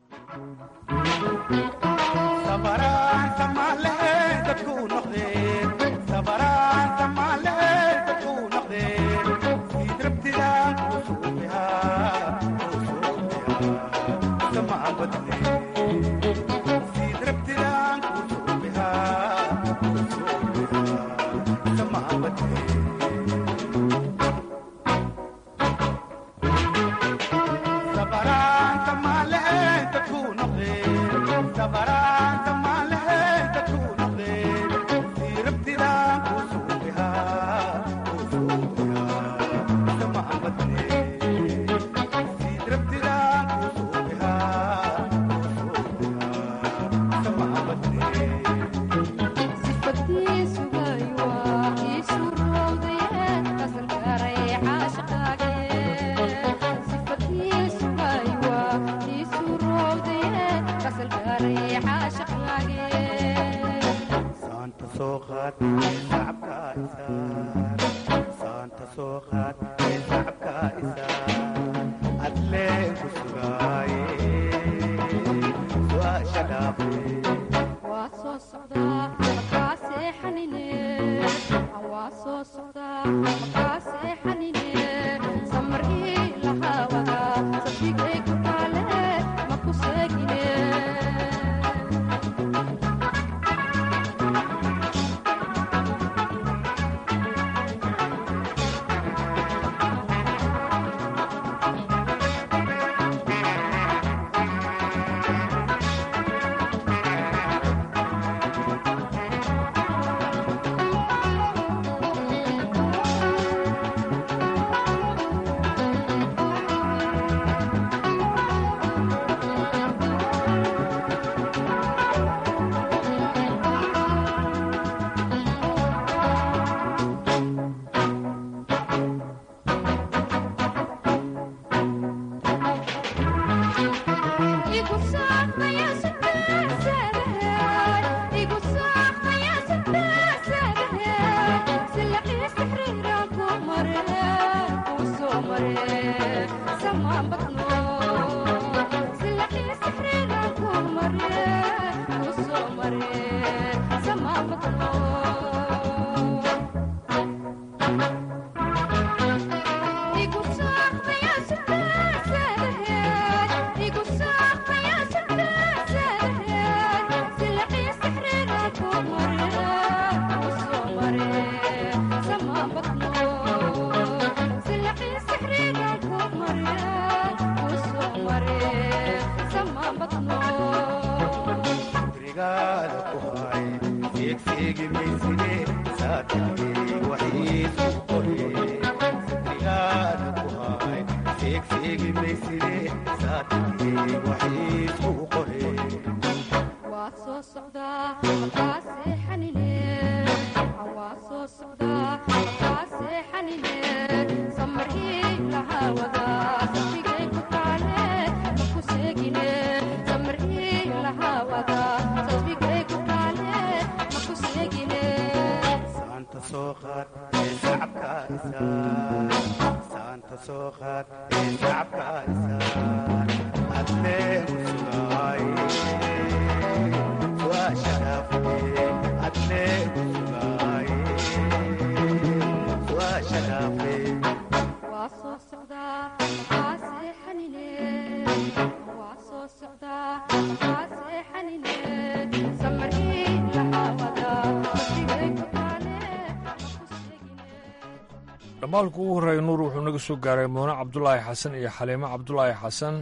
dhamaalku ugu horreeya nuur wuxuu naga soo gaaray muune cabdulaahi xasan iyo xaliimo cabdulaahi xasan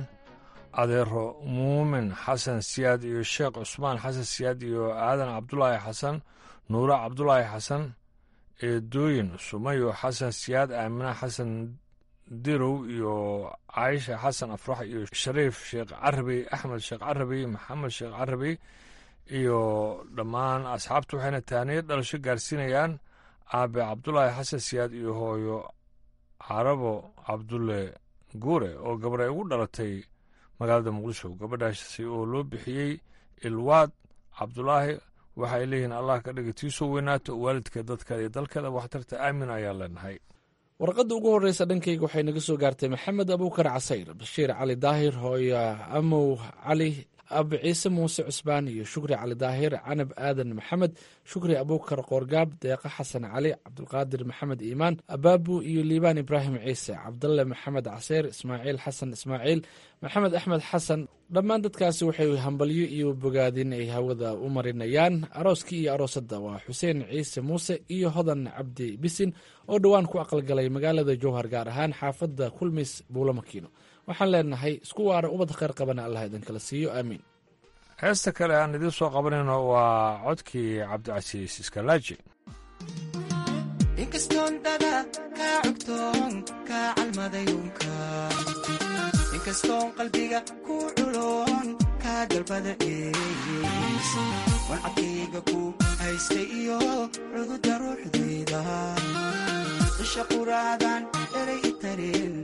adeero muumin xasan siyaad iyo sheekh cusmaan xasan siyaad iyo aadan cabdulaahi xasan nuure cabdulaahi xasan eedooyin sumayo xasan siyaad aamina xasan dirow iyo caayisha xasan afrax iyo shariif sheekh carabi axmed sheekh carabi maxamed sheekh carabi iyo dhammaan asxaabtu waxayna taaniyo dhalasho gaarsiinayaan aabe cabdulaahi xasan siyaad iyo hooyo carabo cabdulle guure oo gabar ay ugu dhalatay magaalada muqdisho gabadhaasi oo loo bixiyey ilwaad cabdulaahi waxa ay leeyihiin allah ka dhiga tiisoo weynaato waalidka dadka iyo dalkeeda waxtarta aamin ayaan leenahay warqadda ugu horreysa dhankayga waxay naga soo gaartay maxamed abuukar casayr bashiir cali daahir hooyo amow cali abi ciise muuse cusbaan iyo shukri cali daahir canab aadan maxamed shukri abuukar qoorgaab deeqa xasan cali cabdulqaadir maxamed iimaan abaabu iyo liibaan ibraahim ciise cabdalle maxamed caseyr ismaaciil xasan ismaaciil maxamed axmed xasan dhammaan dadkaasi waxay hambalyo iyo bogaadin ay hawada u marinayaan arooskii iyo aroosadda waa xuseen ciise muuse iyo hodan cabdi bisin oo dhowaan ku aqalgalay magaalada jowhar gaar ahaan xaafadda kulmis buulo makiino waxaan leenahay isku waara ubad kheyr qabana allah idinkala siiyo aamiin heesta kale aan idiin soo qabanayno waa codkii cabdicasiis iskalaaji inkastoon dada kaa cugtoon kaa calmadayunka inkastoon qalbiga ku culoon kaa dalbada eeys wancadkayga ku haystay iyo cududa ruuxdayda isha quraadan eray itareen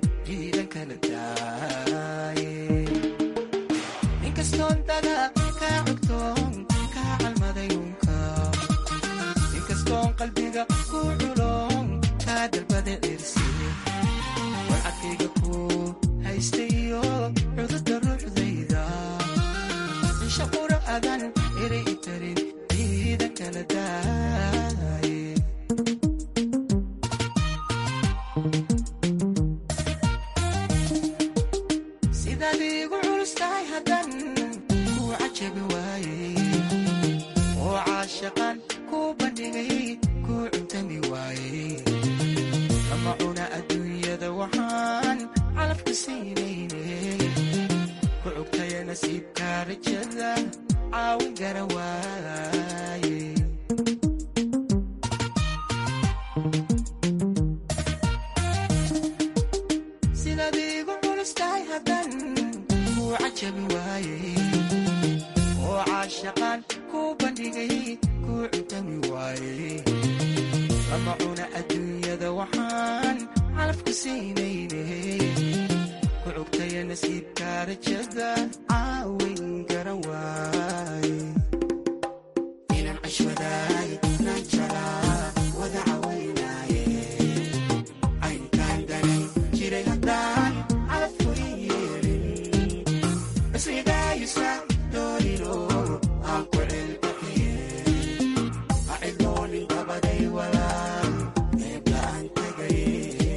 inkastoon dada kaa cugtoon kaa calmadayunka inkastoon qalbiga ku culoon kaa dalbada cirsi warcadkayga ku haystay iyo cududa ruuxdayda isha qura'adan eray itarin diidan kala daaye sidaad iigu culustahay haddan kuu cajabi waayey oo caashaqan kuu bandhigay kuu cuntami waayey lama cuna adduunyada waxaan calafku siinaynay ku cugtaya nasiibkaa rajada caawin gara waaye sidaad iigu culustahay haddan kuu cajabi waayey oo caashaqan kuu bandhigay kuu cuntami waayey lama cuna adduunyada waxaan calafku siinaynay ku cugtaya nasiibkaa rajada caawin gara waaye inaan cashwadaay naan jalaa wada cawaynaaye aynkaan danan jiray haddaan calafku i yeelin isrigaayusa doonino aan ku cilbaxiye ha cidloonin dabaday walaal eebla aan tagaye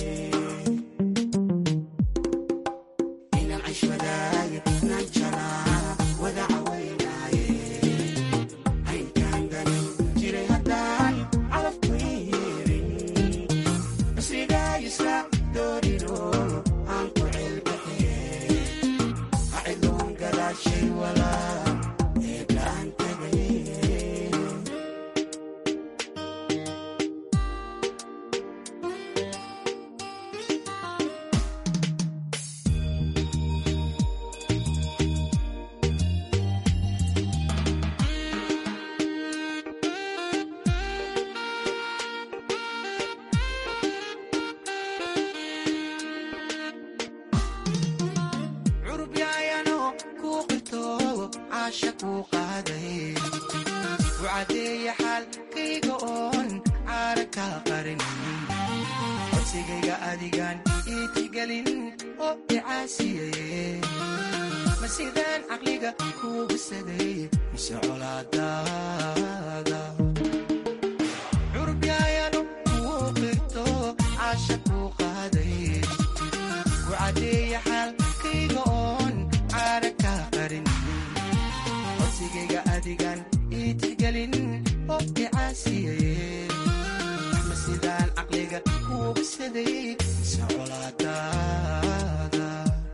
inaan cashwadaay naan jalaa wada cawaynaaye aynkaan danan cadeeya xaalkayga oon caara ka qarin codsigayga adigaan ii tixgelin oo icaasiyaye ma sidaan caqliga kuugu saday mise colaadaada curubyaayanu kuu qirto caasha kuu qaaday ku cadeeya xaalkayga oon caara ka qarin codsigayga adigaan ii tixgelin oo icaasiyaye ma sidaan caqliga kuugu saday mise colaadaada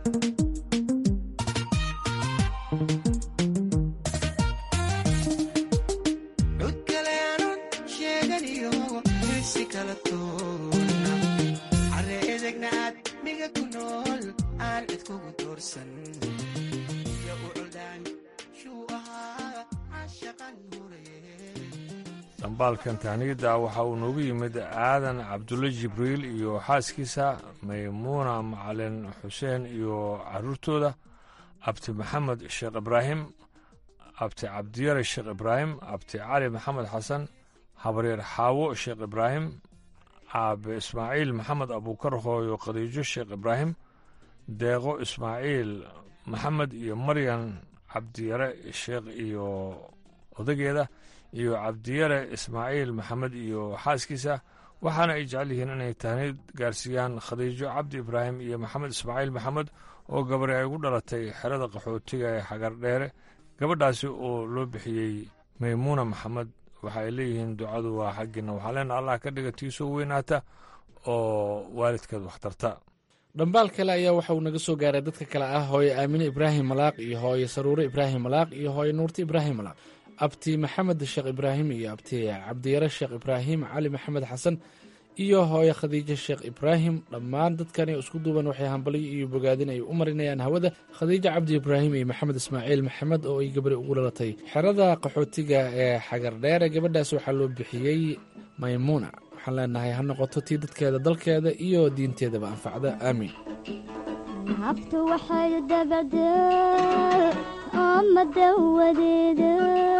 cud kale aanun sheeganiyo hirsi kala toona care edegna aad miga ku nool aan cid kugu doorsan iyo u culdaan shuu ahaa cashaqan huraye dhambaalkan tahniyadda waxa uu noogu yimid aadan cabdulle jibriil iyo xaaskiisa maymuuna macalin xuseen iyo caruurtooda abti maxamed sheekh ibraahim abti cabdiyare sheekh ibraahim abti cali maxamed xasan habaryar xaawo sheekh ibraahim aabe ismaaciil maxamed abuukar hooyo khadiijo sheekh ibraahim deeqo ismaaciil maxamed iyo maryan cabdiyare sheekh iyo odageeda iyo cabdiyare ismaaciil maxamed iyo xaaskiisa waxaana ay jecel yihiin inay tahnid gaarsiiyaan khadiijo cabdi ibraahim iyo maxamed ismaaciil maxamed oo gabari ay ugu dhalatay xerada qaxootiga ee xagardheere gabadhaasi oo loo bixiyey maymuuna maxamed waxa ay leeyihiin ducadu waa xaggiina waxaa leena allah ka dhiga tiisoo weynaata oo waalidkeed waxtarta dhambaal kale ayaa waxa uu naga soo gaaray dadka kale ah hooye aamine ibraahim malaaq iyo hooye saruure ibraahim malaaq iyo hooye nuurti ibraahim malaaq abti maxamed sheekh ibraahim iyo abti cabdiyare sheekh ibraahim cali maxamed xasan iyo hooye khadiijo sheekh ibraahim dhammaan dadkani isku duuban waxay hambalyo iyo bogaadin ay u marinayaan hawada khadiijo cabdi ibraahim iyo maxamed ismaaciil maxamed oo ay gabari ugu dhalatay xerada qaxootiga ee xagardheere gabadhaas waxaa loo bixiyey maymuuna waxaan leenahay ha noqoto tii dadkeeda dalkeeda iyo diinteedaba anfacda aamiin naftu waxay dabacdaa ama dawadeeda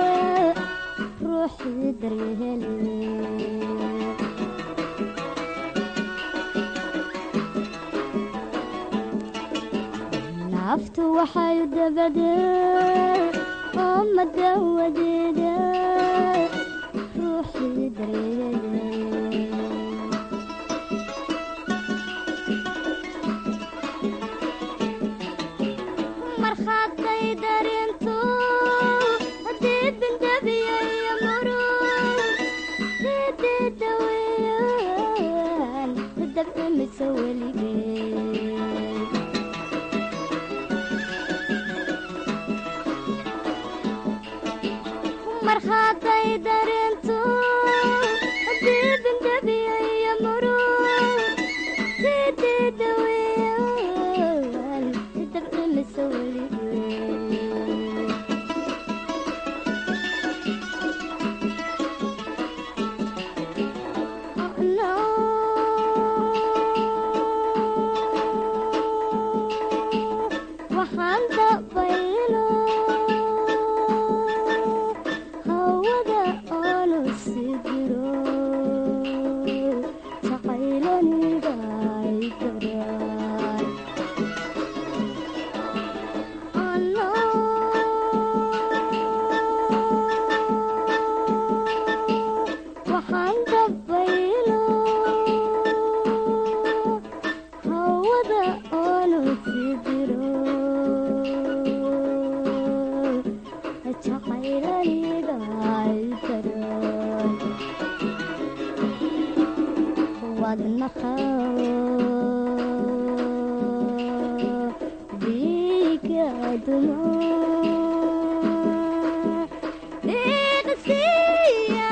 ruuxii daryahele naftu waxay dabacdaa ama dawadeeda ruuxii daryahele markhaatay darinto haddii binjabiyayo murug sidii daweeyaan dabcimisa weligeed markhaatay darinto haddii binjabiyayo murug sidii daweeyaan dabcimisa weligeed waxaan dabaylo hawada oonu sii jiro jacaylaniga ay daraan waxaan dabaylo hawada oonu sii jiro jacaylaniga ay daraan wadnaha dhiiga dumo dhiiqsiiya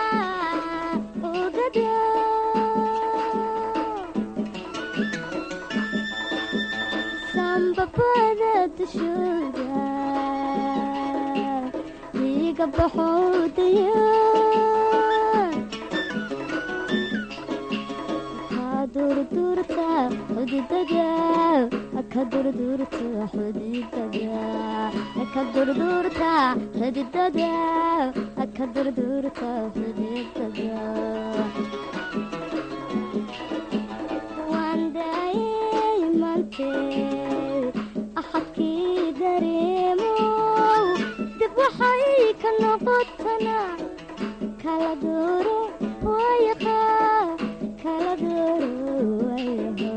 ogada sambabada dushooda dhiiga baxowdaya ha durdurta udidaga ka durdurta xudidada ka durdurta xudidada ka durdurta xudidada waan daayay mantee axadkii dareemo dib waxay ka noqotana kala dooro wayaqa kala dooro wayaqa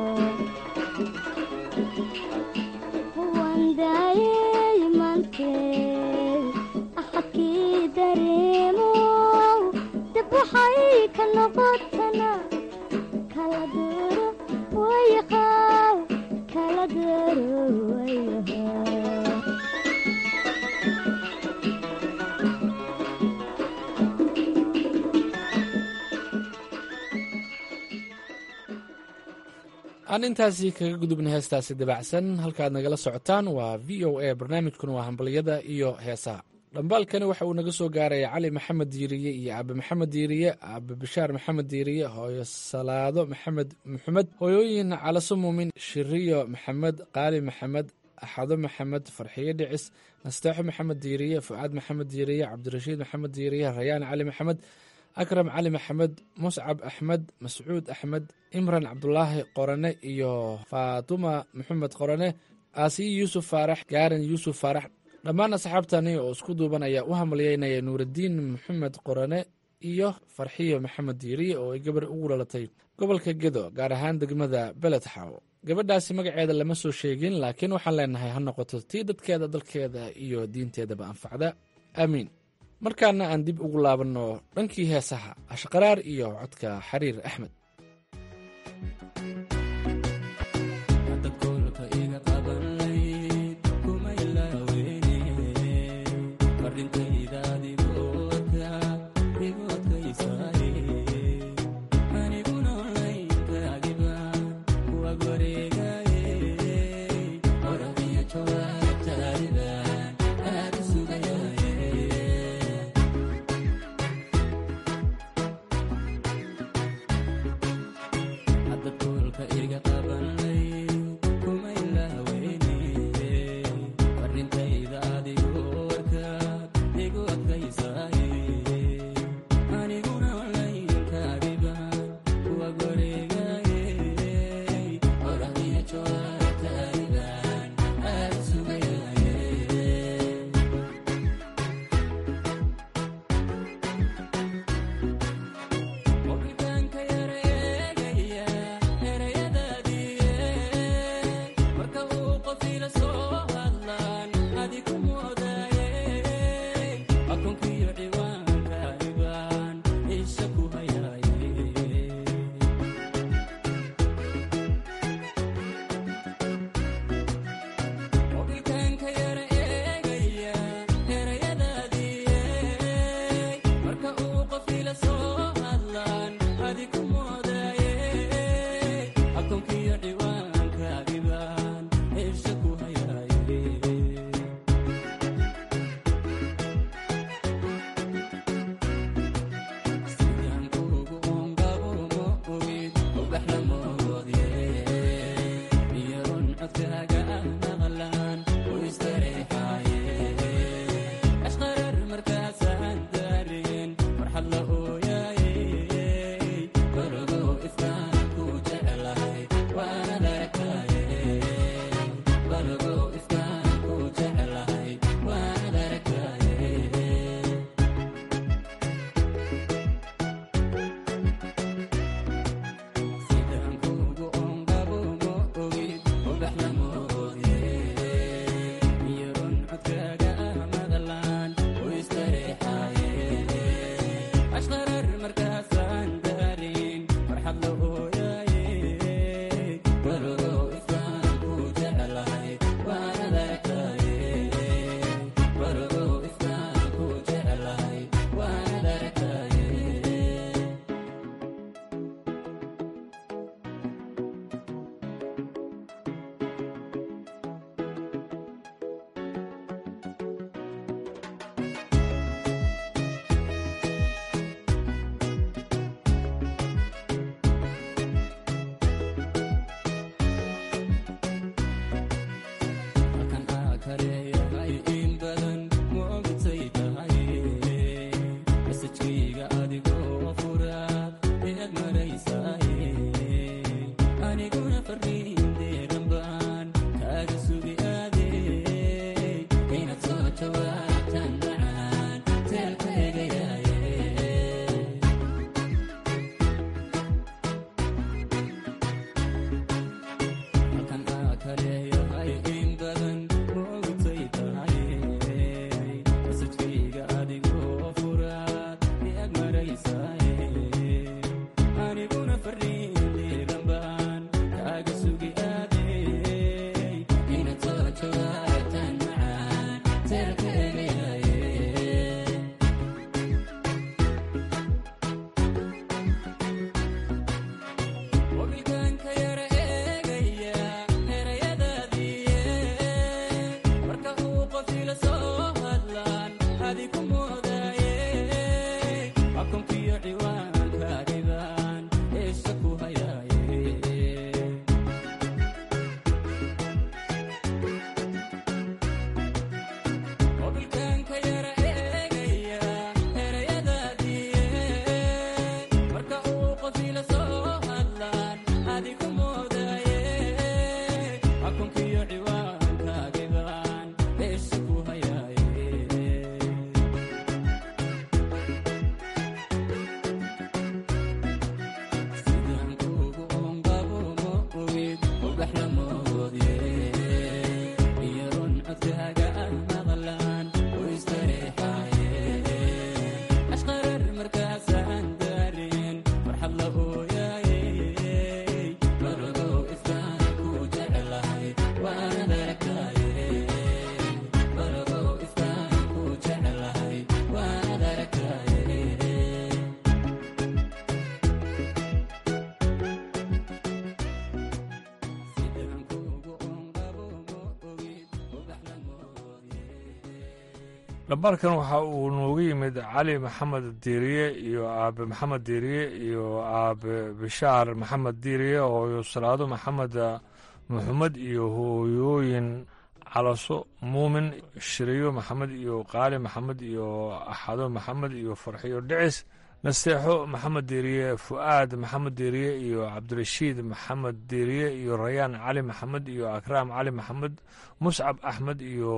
waan daayay mantee axadkii dareemo dib waxay ka noqotana kala dooro wayaqa kala dooro wayaqa aan intaasi kaga gudubna heestaasi dabacsan halkaad nagala socotaan waa v o a barnaamijkuna waa hambalyada iyo heesaha dhambaalkani waxa uu naga soo gaaraya cali maxamed diiriye iyo aabe maxamed diiriye aabe bashaar maxamed diiriye hooyo salaado maxamed maxamed hooyooyin calaso muumin shiriyo maxamed qaali maxamed axado maxamed farxiyo dhicis nasteexo maxamed diiriye fucaad maxamed diiriye cabdirashiid maxamed diiriye rayaan cali maxamed akram cali maxamed muscab axmed mascuud axmed imran cabdulaahi qorane iyo faatuma maxamed qorane aasiyi yuusuf faarax gaaran yuusuf faarax dhammaan asxaabtani oo isku duuban ayaa u hambalyeynaya nuuraddiin maxamed qorane iyo farxiyo maxamed diiriye oo ay gabar ugu dhalatay gobolka gedo gaar ahaan degmada beledxaw gabadhaasi magaceeda lama soo sheegin laakiin waxaan leenahay ha noqoto tii dadkeeda dalkeeda iyo diinteedaba anfacda aamiin markaana aan dib ugu laabanno dhankii heesaha ashqaraar iyo codka xariir axmed dhabalkan waxa uu noogu yimid cali maxamed diiriye iyo aabe maxamed diiriye iyo aabe bishaar maxamed diiriye hooyo salaado maxamed maxamed iyo hooyooyin calaso muumin shiriyo maxamed iyo qaali maxamed iyo axado maxamed iyo farxiyo dhicis nasteexo maxamed diiriye fu'aad maxamed diiriye iyo cabdirashiid maxamed diiriye iyo rayaan cali maxamed iyo akraam cali maxamed muscab axmed iyo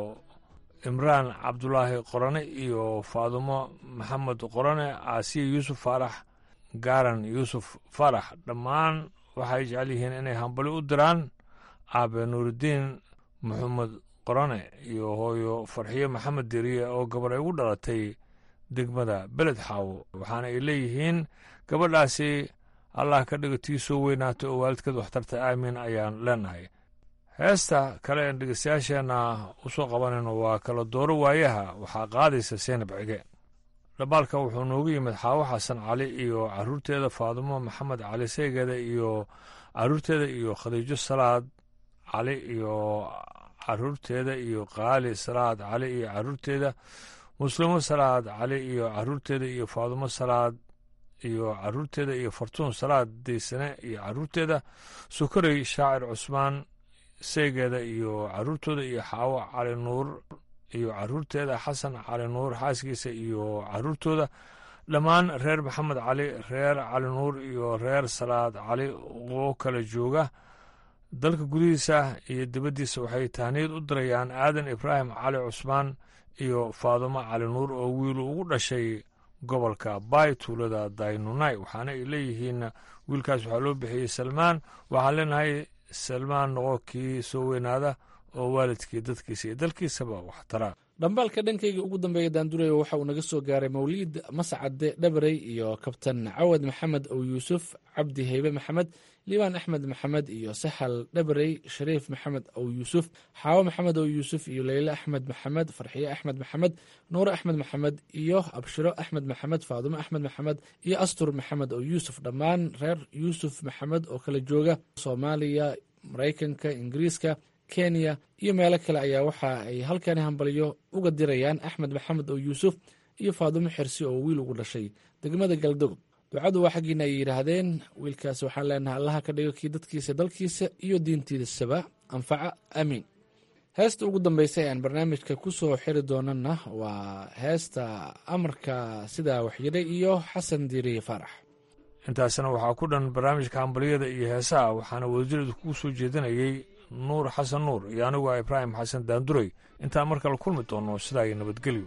imraan cabdulaahi qorane iyo faadumo maxamed qorane aasiya yuusuf faarax gaaran yuusuf faarax dhammaan waxay jecel yihiin inay hambali u diraan aabe nuuridiin maxamed qorane iyo hooyo farxiyo maxamed diiriye oo gabar ay ugu dhalatay degmada beled xaawo waxaana ay leeyihiin gabadhaasi allah ka dhigo tii soo weynaata oo waalidkeed waxtarta aamiin ayaan leenahay heesta kale een dhegeystayaasheenna u soo qabanayno waa kala dooro waayaha waxaa qaadaysa seenab cige dhabaalka wuxuu noogu yimid xaawo xasan cali iyo caruurteeda faadumo maxamed cali seegeeda iyo caruurteeda iyo khadiijo salaad cali iyo caruurteeda iyo qaali salaad cali iyo caruurteeda muslimo salaad cali iyo caruurteeda iyo faadumo salaad iyo caruurteeda iyo fartuun salaad daysane iyo caruurteeda sukarey shaacir cusmaan seegeeda iyo caruurtooda iyo xaawo cali nuur iyo caruurteeda xasan cali nuur xaaskiisa iyo caruurtooda dhammaan reer maxamed cali reer cali nuur iyo reer salaad cali oo kala jooga dalka gudihiisa iyo dibaddiisa waxay tahniyad u dirayaan aadan ibraahim cali cusmaan iyo faadumo cali nuur oo wiilu ugu dhashay gobolka baay tuulada daynunai waxaana ay leeyihiin wiilkaas waxaa loo bixiyey salmaan waxaan leenahay salmaan noqo kii soo weynaada oo waalidkii dadkiisa iyo dalkiisaba wax tara dhambaalka dhankayga ugu dambeeya daandurayo waxa uu naga soo gaaray mawliid mascade dhabarey iyo kabtan cawad maxamed ow yuusuf cabdi heybe maxamed liibaan axmed maxamed iyo saxal dhabarey shariif maxamed ow yuusuf xaawo maxamed ow yuusuf iyo leyle axmed maxamed farxiye axmed maxamed nuure axmed maxamed iyo abshiro axmed maxamed faadumo axmed maxamed iyo astur maxamed ow yuusuf dhammaan reer yuusuf maxamed oo kala jooga soomaaliya maraykanka ingiriiska kenya iyo meelo kale ayaa waxa ay halkani hambaliyo uga dirayaan axmed maxamed oo yuusuf iyo faadumo xirsi oo wiil ugu dhashay degmada galdogob ducadu waa xaggiina ay yidhaahdeen wiilkaas waxaan leenahay allaha ka dhigo kii dadkiisa dalkiisa iyo diintiisaba anfaca aamiin heesta ugu dambaysa ee aan barnaamijka ku soo xiri doonana waa heesta amarka sidaa waxyiray iyo xasan diiriye faarax intaasna waxaa ku dhan barnaamijka hambaliyada iyo heesaha waxaana wadajireedu kugu soo jeedinayey nuur xasan nuur iyo anigu a ibraahim xasan daanduray intaan mar kale kulmi doonno sidaa iyo nabadgelyo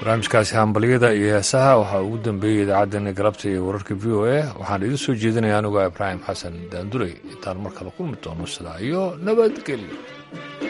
barnaamijkaasi hambalyada iyo heesaha waxaa ugu dambeeyey idaacaddeenna galabta iyo wararka v o a waxaan idiin soo jeedinaya anigoo ibraahim xasan daanduley intaan mar kale kulmi doono sidaa iyo nabadgelyo